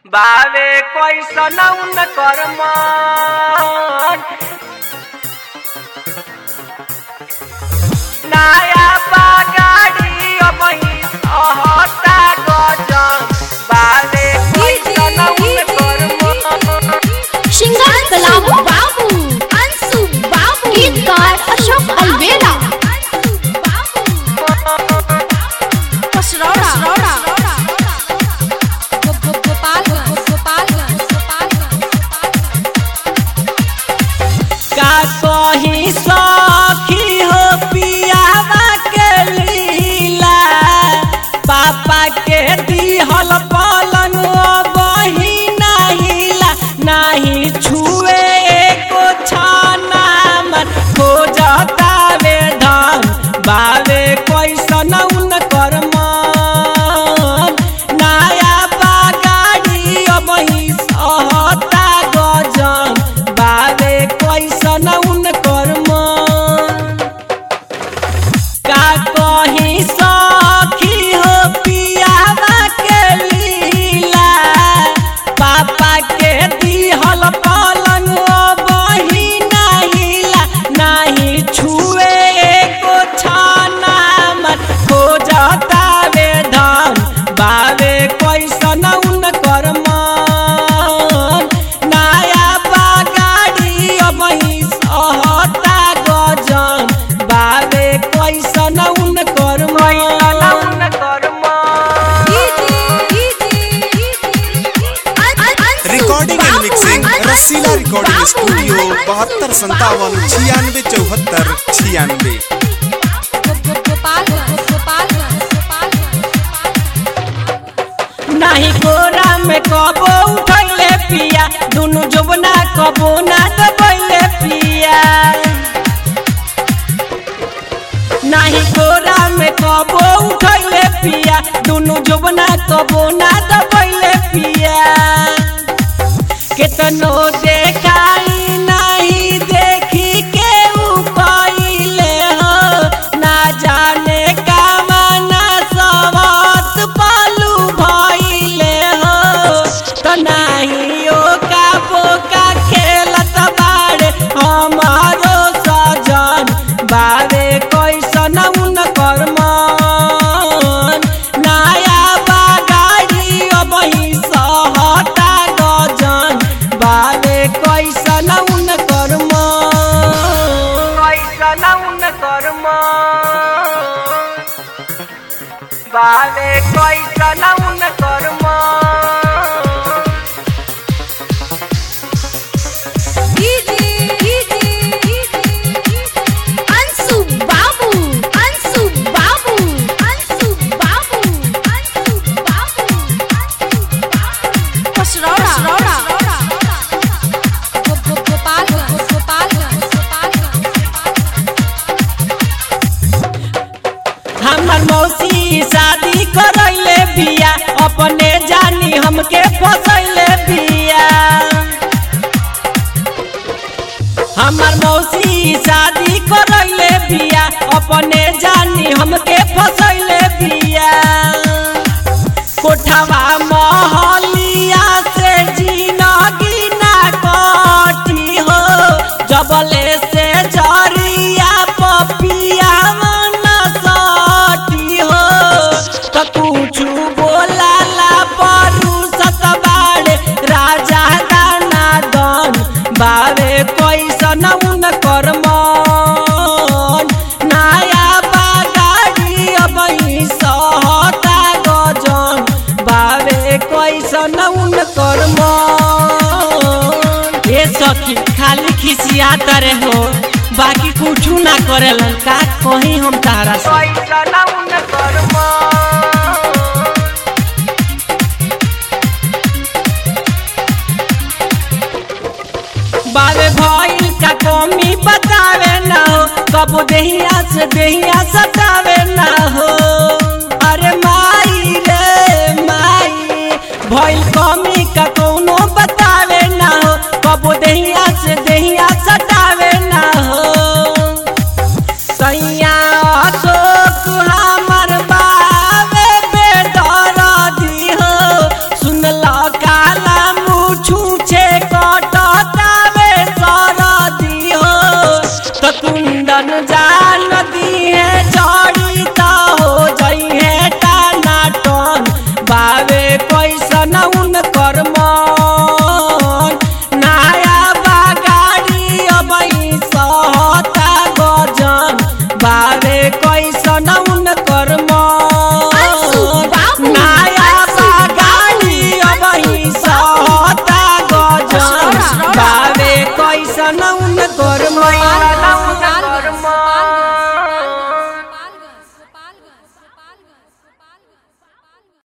बावे कैसन उनकर मन नया बागाड़ी अबही सहता गजब बावे कैसन उनकर मन श्रृंगार कलाम बाबू अंशु बाबू गीतकार अशोक अलवेला कसरौड़ा का कही सखी हो पियावा के लीला पापा के दिहल पलंग बही नाहिला नाही छुए एको छाना मन हो जतावे धन बावे कैसन उनकर मन नया बागाड़ी अबही सहता गजन बावे कैसन उनकर मन का कही सखी हो पियावा के लीला पापा के दिहल पलंग बही नाहिला नाही छुए एको छाना मन हो जतावे धन बावे कैसन उनकर मन नया बागाड़ी अबही सहता गजन बावे कैसन उनकर मन उनकर recording and mixing Rasila recording studio बहत्तर संतावन छियानवे चौहत्तर छियानवे नाही गोरा में कबो उठैले पिया दुनु जोबना कबो ना दबैले पिया नाही गोरा में कबो उठैले पिया दुनु जोबना कबो ना दबैले पिया केतनो देखाई नहीं देखी के उ कइले हो ना जाने कामना सवत पालू भइले हो तो नाही ओ का बोका खेलत बाड़े हमारो सजन बारे कैसन उनकर मन नया बागाड़ी अबही सहता गजन बारे कैसन उनकर मन कैसन उनकर मन बारे कैसन उनकर मन अंशु बाबू अंशु बाबू अंशु बाबू अंशु बाबू कसरौड़ा हमर मौसी शादी करैले बिया अपने जानी हमके फसैले बिया हमर मौसी शादी करैले बिया अपने जानी हमके फसैले बिया कोठवा महलिया से जिनगी ना कटी हो जबले से जरिया पपिया मन सटी हो त कुछु बोलाला परू सतबाड़े राजा दाना दन बावे कैसन उनकर मन नया बागाड़ी अबही सहता गजन बावे कैसन उनकर मन ए सखी खाली खिसियात रे हो बाकी कुछू ना करेलन का कहीं हम तारा से कैसन उनकर मन बावे भइल का कमी बतावे ना हो कब देहिया से देहिया सतावे ना हो अरे माई रे माई भइल कमी का कोनो बतावे ना हो कब देहिया से देहिया